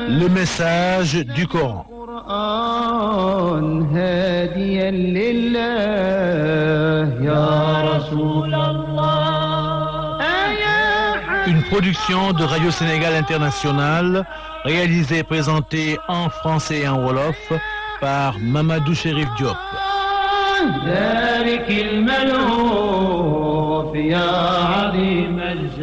Le message du Coran. القرآن هاديا لله يا رسول الله يا Une production de Radio Sénégal International, réalisée et présentée en français et en wolof par Mamadou Chérif Diop. ذلك الملهوف يا عظيم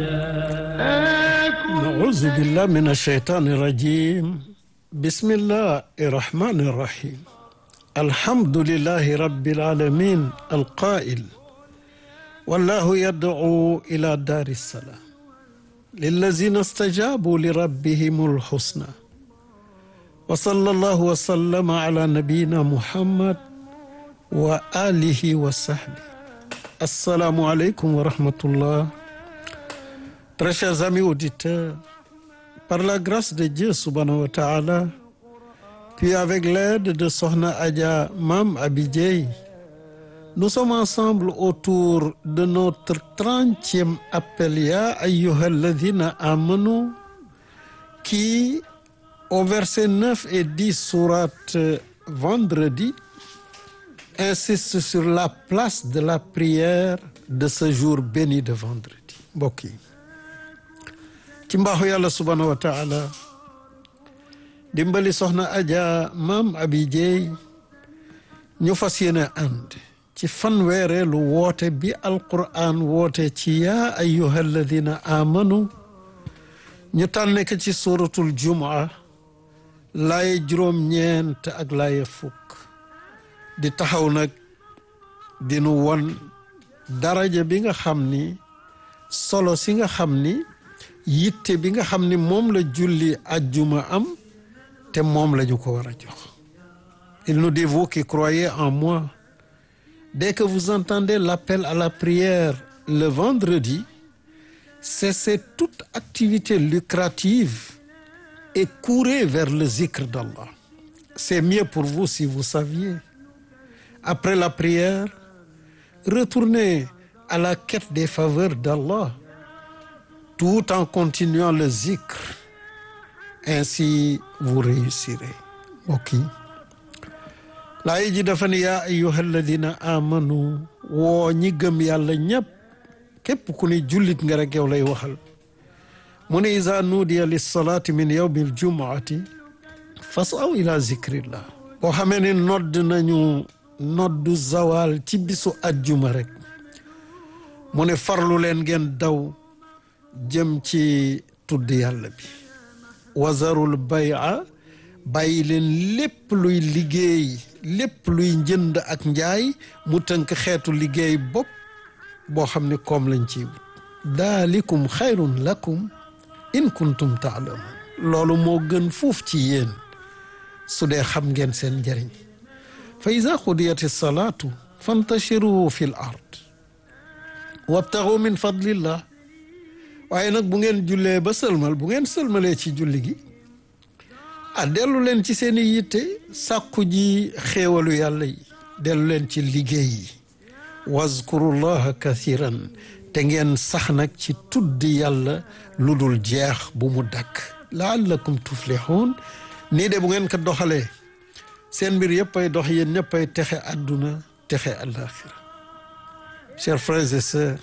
الجاه أعوذ بالله من الشيطان الرجيم بسم الله الرحمن الرحيم الحمد لله رب العالمين القائل والله يدعو إلى دار السلام للذين استجابوا لربهم الحسنى وصلى الله وسلم على نبينا محمد وآله وصحبه السلام عليكم ورحمة الله Très chers amis auditeurs, par la grâce de Dieu subhanahu wa ta'ala, puis avec l'aide de Sohna Adja Mam Abidjei, nous sommes ensemble autour de notre trentième appel Ya ayyuhalladhina amanu qui, au verset 9 et 10 sourate vendredi, insiste sur la place de la prière de ce jour béni de vendredi. Mbokk yi ci mbaaxu yàlla subhanahu wa taala dimbali soxna aja maam abi jeey ñu fas yéene ànd ci fanweereelu woote bi alquran woote ci yaa ayyuha alladina amanu ñu tànne ko ci suratul jumaa laaye juróom-ñeent ak laaye fukk di taxaw nag dinu won daraja bi nga xam ni solo si nga xam ni yitte bi nga xam ni moom la julli ajjuma am te moom la ñu ko war a jox il nous dit vous qui croyez en moi dès que vous entendez l'appel à la prière le vendredi cessez toute activité lucrative et courez vers le zikr d'Allah c'est mieux pour vous si vous saviez après la prière retournez à la quête des faveurs d'Allah tout en continuant le zikr ainsi vous réussirez mbokk yi laay ji dafa ne yaa ayyuha alladina amanu woo ñi gëm yàlla ñépp képp ku ni jullit nga rek yow lay waxal mu ne iza nuudiya lissalaati min yawmi aljumuati fasaw ila zikrillah boo xamee ne nodd nañu noddu zawal ci bisu ajjuma rek mu ne farlu leen ngeen daw jëm ci tudd yàlla bi wazarul bay'a bàyyi leen lépp luy liggéey lépp luy njënd ak njaay mu tënk xeetu liggéey bopp boo xam ne koom lañ ci wut daalikum xayrun lakum in kuntum taalamun loolu moo gën fuuf ci yéen su dee xam ngeen seen njëriñ fa ida xudiyati salaatu fantashiru fi l ard wabtaxu min fadlillah waaye nag bu ngeen jullee ba sëlmal bu ngeen sëlmalee ci julli gi ah dellu leen ci seeni yitte sàkku ji xéewalu yàlla yi dellu leen ci liggéey yi wazkurullaha kathiran te ngeen sax nag ci tuddi yàlla lu dul jeex bu mu dakk laallakum tuflihun nii de bu ngeen ko doxalee seen mbir yëpp ay dox yéen ñëpp ay texe àdduna texe àllaaxira chers frères et sœurs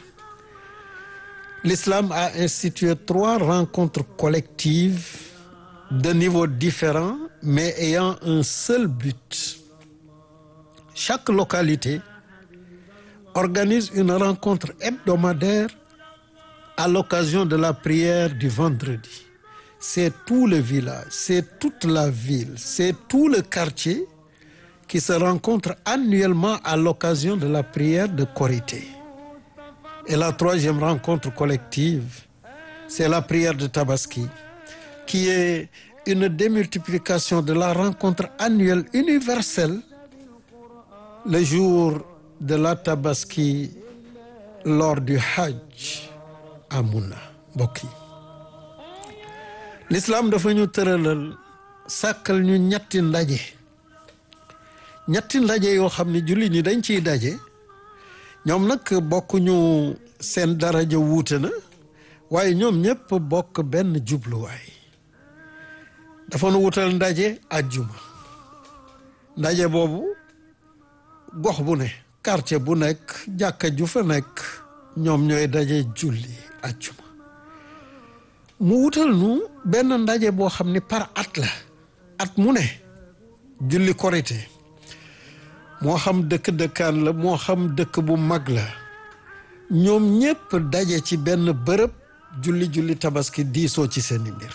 L'islam a institué trois rencontres collectives de niveaux différents mais ayant un seul but. Chaque localité organise une rencontre hebdomadaire à l'occasion de la prière du vendredi. C'est tout le village, c'est toute la ville, c'est tout le quartier qui se rencontre annuellement à l'occasion de la prière de Korité. Et la troisième rencontre collective, c'est la prière de Tabaski, qui est une démultiplication de la rencontre annuelle universelle le jour de la Tabaski lors du Hajj à Mouna mbokk yi l'islam dafa ñu tëralal sàkkal ñu ñetti ndaje ñetti ndaje yoo xam ne julli ñi dañ ciy daje ñoom nag bokkuñu seen daraja wuute na waaye ñoom ñëpp bokk benn jubluwaay dafa nu wutal ndaje àjjuma ndaje boobu gox bu ne quartier bu nekk jàkka ju fa nekk ñoom ñooy daje julli àjjuma mu wutal nu benn ndaje boo xam ni par at la at mu ne julli korité moo xam dëkk dëkkaan la moo xam dëkk bu mag la ñoom ñépp daje ci benn bërëb julli julli tabaski diisoo ci seeni mbir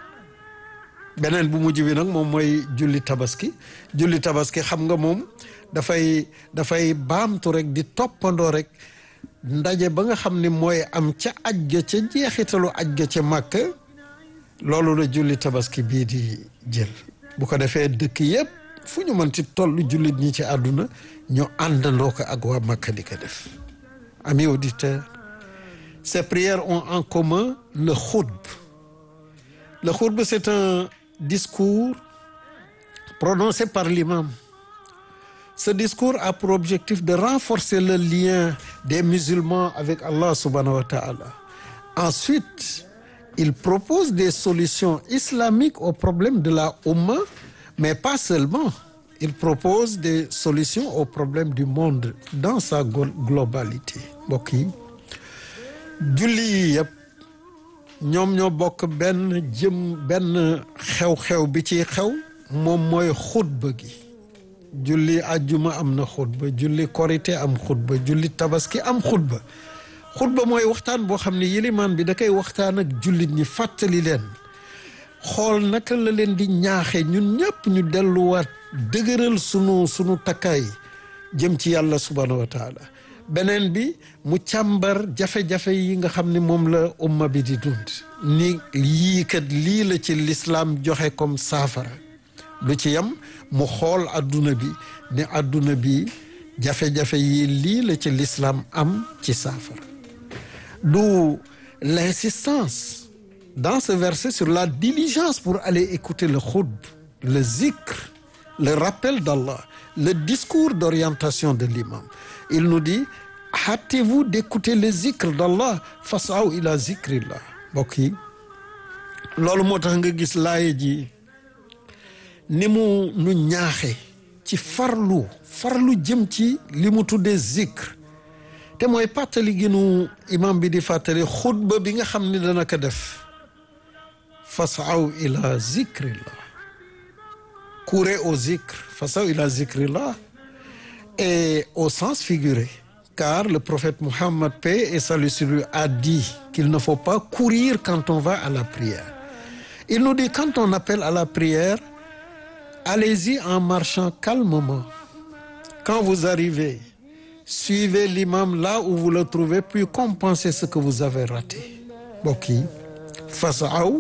beneen bu mujj bi nag moom mooy julli tabaski julli tabaski xam nga moom dafay dafay baamtu rek di toppandoo rek ndaje ba nga xam ni mooy am ca aj ga ca jeexitalu aj ga ca màkk loolu la julli tabaski bii di jël bu ko defee dëkk yépp fu ñu mën ci toll jullit ñi ci àdduna ñu àndandoo ko ak waa màkk di ko def amis auditeurs ces prières ont en commun le khutb le khutb c'est un discours prononcé par l'imam ce discours a pour objectif de renforcer le lien des musulmans avec Allah subhanahu wa ta'ala ensuite il propose des solutions islamiques aux problèmes de la Oumma mais pas seulement il propose des solutions aux problèmes du monde dans sa globalité mbokk yi julli yi yëpp ñoom ñoo bokk benn jëm benn xew-xew bi ci xew moom mooy xutba gi julli àjjuma am na xutba julli korité am xutba julli tabaski am xutba xutba mooy waxtaan boo xam ne yilimaan bi da koy waxtaan ak jullit ñi fàttali leen xool naka la leen di ñaaxe ñun ñëpp ñu delluwaat dëgëral sunu sunu takkaay jëm ci yàlla subhanahu wa taala beneen bi mu càmbar jafe-jafe yi nga xam ne moom la umma bi di dund ni yii kat lii la ci lislaam joxe comme saafara lu ci yam mu xool adduna bi ni adduna bi jafe-jafe yi lii la ci lislaam am ci saafara du l'insistance dans ce verset sur la diligence pour aller écouter le khutb le zikr le rappel d'Allah le discours d'orientation de l'imam il nous dit hâtez-vous d'écouter le zikr d'Allah fasaw ila zikrillah mbokk yi loolu moo tax nga gis laaye ji ni mu nu ñaaxe ci farlu farlu jëm ci li mu tuddee zikr te mooy fàttali gi nu imam bi di fàttali xutba bi nga xam ni dana ko def fasaw ila zikrillah courez au zikr fasaw ila zikrillah et au sens figuré car le prophète Mohammed paix et salut sur lui a dit qu'il ne faut pas courir quand on va à la prière il nous dit quand on appelle à la prière allez-y en marchant calmement quand vous arrivez suivez l'imam là où vous le trouvez puis compensez ce que vous avez raté mbokk yi fasaw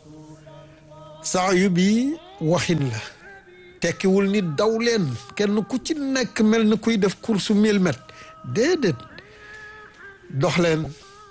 saayu bi waxin la tekkiwul ni daw leen kenn ku ci nekk mel ni kuy def course mille mètres déedéet dox leen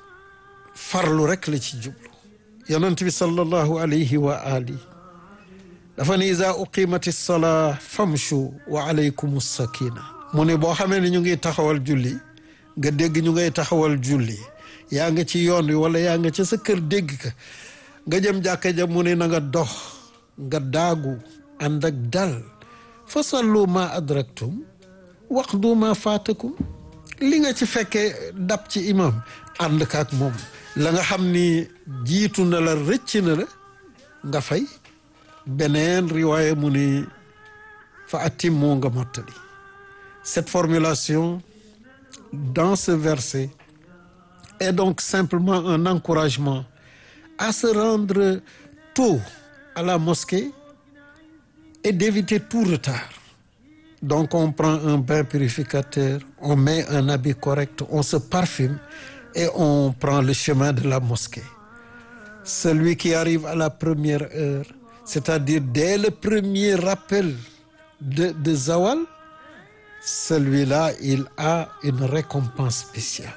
farlu rek la ci jublu yonent bi sallallahu alayhi wa ali dafa ne iza uqimati salaa famshu wa alaykum sakina mu ne boo xamee ne ñu ngi taxawal julli nga dégg ñu ngay taxawal julli yaa nga ci yoon wi wala yaa nga ca sa kër dégg ka nga jëm jàkka ja mu ne na nga dox nga daagu ànd ak dal fa sallu ma adraktum waqdu ma faatakum li nga ci fekkee dab ci imam ànd kaak moom la nga xam ni jiitu na la rëcc na la nga fay beneen riwaaya mu ni fa atim moo nga mottali cette formulation dans ce verset est donc simplement un encouragement à se rendre tôt à la mosquée et d'éviter tout retard donc on prend un bain purificateur on met un habit correct on se parfume et on prend le chemin de la mosquée celui qui arrive à la première heure c'est-à-dire dès le premier rappel de de zawal celui-là il a une récompense spéciale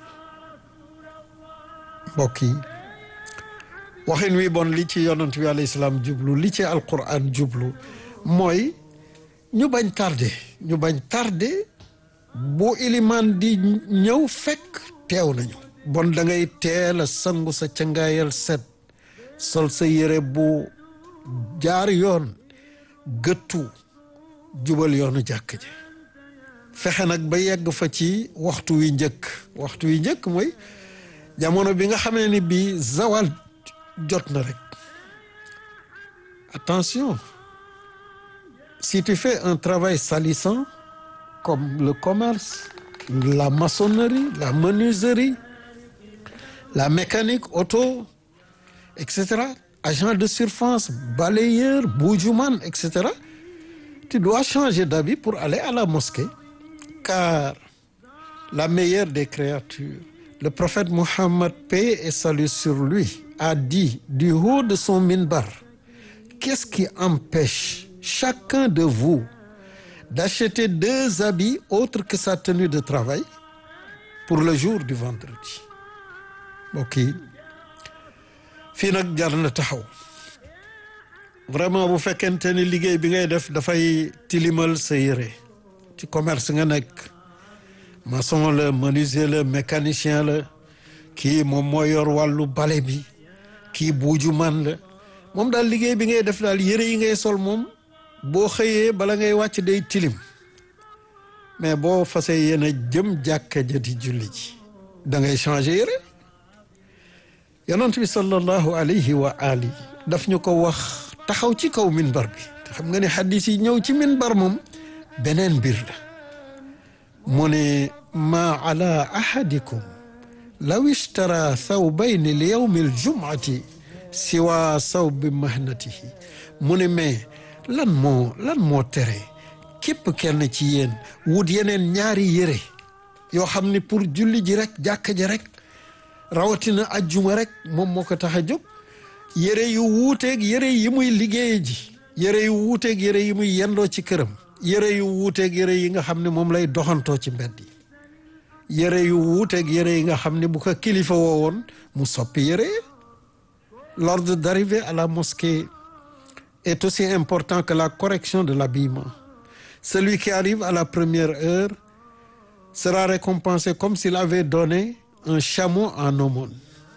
mbokk yi waxin wi bon li ci yonent bi alayhi salaam jublu li ci alquran jublu mooy ñu bañ tardé ñu bañ tardé bu ilimaan di ñëw fekk teew nañu bon da ngay teel a sangu sa cangaayal set sol sa yére bu jaar yoon gëttu jubal yoonu jàkk ji fexe nag ba yegg fa ci waxtu wi njëkk waxtu wi njëkk mooy jamono bi nga xamee ni bii zawal jot na rek attention si tu fais un travail salissant comme le commerce la maçonnerie la menuiserie la mécanique auto etc agent de surface balayeur boujouman etc tu dois changer d'habit pour aller à la mosquée car la meilleure des créatures le prophète Mohammed paix et salut sur lui a dit du haut de son minbar qu'est-ce qui empêche chacun de vous d'acheter deux habits autres que sa tenue de travail pour le jour du vendredi mbokk yi fii nag jar na taxaw vraiment bu fekkente ni liggéey bi ngay def dafay tilimal sa yére ci commerce nga nekk maçon la menuisier la mécanicien la kii moom moo yor wàllu bale bi kii buuju man la moom daal liggéey bi ngay def daal yére yi ngay sol moom boo xëyee bala ngay wàcc day tilim mais boo fasee yéen a jëm jàkka ja di julli ji da ngay changer yére yonent bi sallallahu alayhi wa ali daf ñu ko wax taxaw ci kaw minbar bi te xam nga ne xadis yi ñëw ci minbar moom beneen mbir la mu ne maa ala ahadikum law ishtara thawbayni li yawmi aljumati siwa sawbi mahnatihi mu ne mais lan moo lan moo tere képp kenn ci yéen wut yeneen ñaari yére yoo xam ne pour julli ji rek jàkka ji rek rawatina ajjuma rek moom moo ko tax a jóg yére yu wuuteeg yére yi muy liggéeye ji yére yu wuuteeg yére yi muy yendoo ci këram yére yu wuuteeg yére yi nga xam ne moom lay doxantoo ci mbedd yi yére yu wuuteeg yére yi nga xam ne bu ko kilifa woo woon mu soppi yére l'ordre d'arriver à la mosquée est aussi important que la correction de l'habillement celui qui arrive à la première heure sera récompensé comme s'il avait donné un chameau en aumône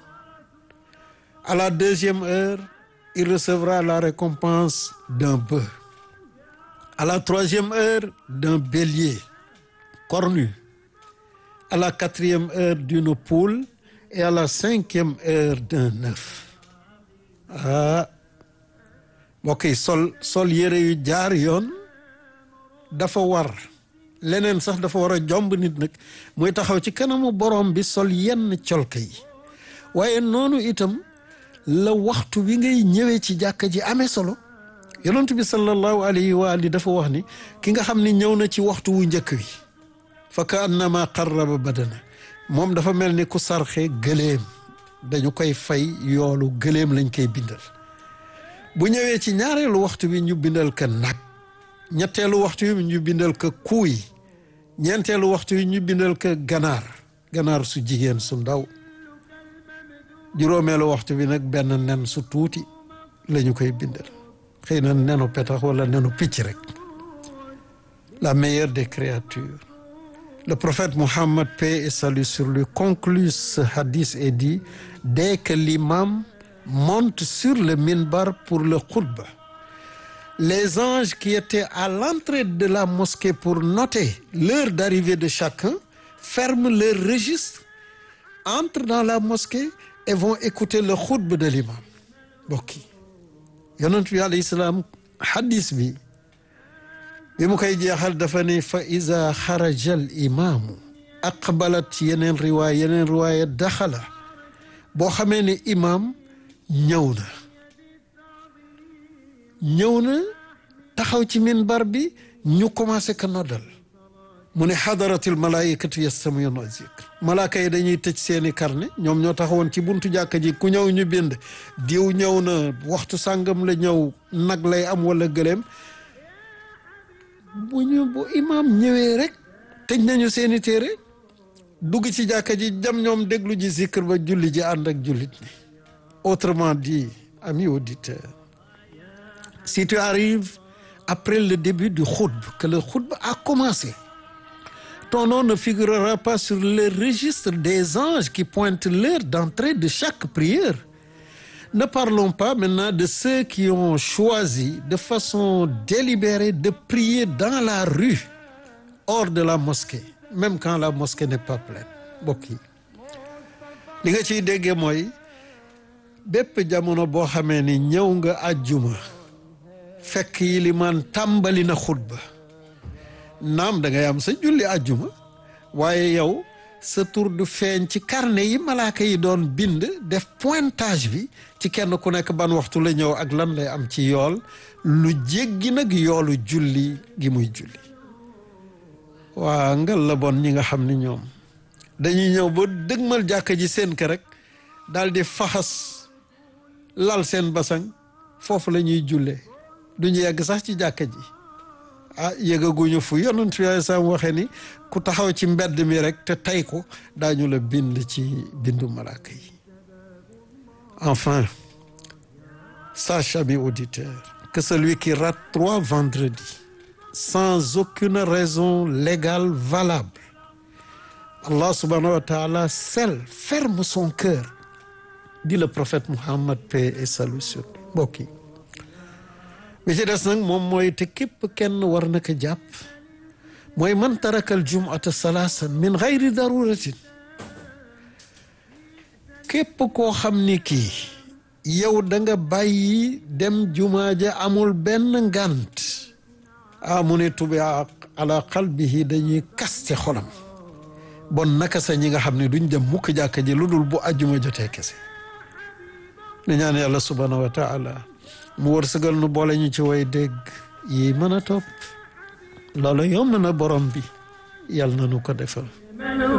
à la deuxième heure il recevra la récompense d'un bœuf à la troisième heure d'un bélier cornu à la quatrième heure d'une poule et à la cinquième heure d'un œuf ah mbokk yi sol sol yére yu jaar yoon dafa war leneen sax dafa war a jomb nit nag muy taxaw ci kanamu borom bi sol yenn colka yi waaye noonu itam la waxtu wi ngay ñëwee ci jàkka ji amee solo yonent bi sallallahu alayhi wa ali dafa wax ni ki nga xam ni ñëw na ci waxtu wu njëkk wi fa ka annama qarraba badana moom dafa mel ni ku sarxe gëléem dañu koy fay yoolu gëléem lañ koy bindal bu ñëwee ci ñaareelu waxtu bi ñu bindal ka nag ñetteelu waxtu wi ñu bindal ka kuuy ñeenteelu waxtu wi ñu bindal ka ganaar ganaar su jigéen su ndaw juróomeelu waxtu bi nag benn nen su tuuti la ñu koy bindal xëy na nenu petax wala nenu picc rek la meilleure des créatures le prophète Mohammed paix et salut sur lui conclut ce hadith et dit dès que l'imam monte sur le minbar pour le khutba les anges qui étaient à l'entrée de la mosquée pour noter l'heure d'arrivée de chacun ferment leur registre entrent dans la mosquée et vont écouter le khutba de l'imam mbokk yi yonent bi alayhi salaam hadis bi bi mu koy jeexal dafa ne fa iza xaraja al imaamu aqbalat yeneen riwaaya yeneen riwaaya daxala boo xamee ne imaam ñëw na ñëw na taxaw ci minbar bi ñu commencé ko noddal mu ne xadaratil malaayikatu yastamiyuna zikr malaaka yi dañuy tëj seeni carnet ñoom ñoo taxawoon ci buntu jàkka ji ku ñëw ñu bind diw ñëw na waxtu sàngam la ñëw nag lay am wala gëléem bu ñu bu imaam ñëwee rek tëj nañu seeni téere dugg ci jàkka ji jam ñoom déglu ji zikr ba julli ji ànd ak jullit ni autrement dit amis auditeurs si tu arrives après le début du khutba que le khutba a commencé ton nom ne figurera pas sur le registre des anges qui pointent l'heure d'entrée de chaque prière ne parlons pas maintenant de ceux qui ont choisi de façon délibérée de prier dans la rue hors de la mosquée même quand la mosquée n'est pas pleine mbokk yi li nga ciy déggee mooy bépp jamono boo xamee ni ñëw nga àjjuma fekk yilimaan tàmbali na xutba naam da ngay am sa julli àjjuma waaye yow sa tur du feeñ ci carnet yi malaaka yi doon bind def pointage bi ci kenn ku nekk ban waxtu la ñëw ak lan lay am ci yool lu jéggi nag yoolu julli gi muy julli waa ngal la bon ñi nga xam ni ñoom dañuy ñëw ba dëgmal jàkka ji seen kër rek daal di faxas lal seen basang foofu la ñuy jullee duñu yegg sax ci jàkka ji ah yëgaguñu fu yonent yooyu sam waxe ni ku taxaw ci mbedd mi rek te tey ko daañu la bind ci bindu malaaka yi enfin sache ami auditeur que celui qui rate trois vendredis sans aucune raison légale valable Allah subhanahu wa ta'ala scelle ferme son cœur dit le prophète Muhammad paix et salut sur lui mbokk yi bi ci des nag moom mooy te képp kenn war na ko jàpp mooy man tarakal jumata salaasan min gayri daruratin képp koo xam ni kii yow da nga bàyyi dem jumaa ja amul benn ngant ah mu ne tubi ala qalbihi dañuy kaste xolam bon naka sa ñi nga xam ne duñ dem mukk jàkka ji lu dul bu ajjuma jotee kese ne ñaan yàlla subhanahu wa taala mu wërsëgal nu boole ñu ci way dégg yi mën a topp loolu yomb na borom bi yàlla na nu ko defal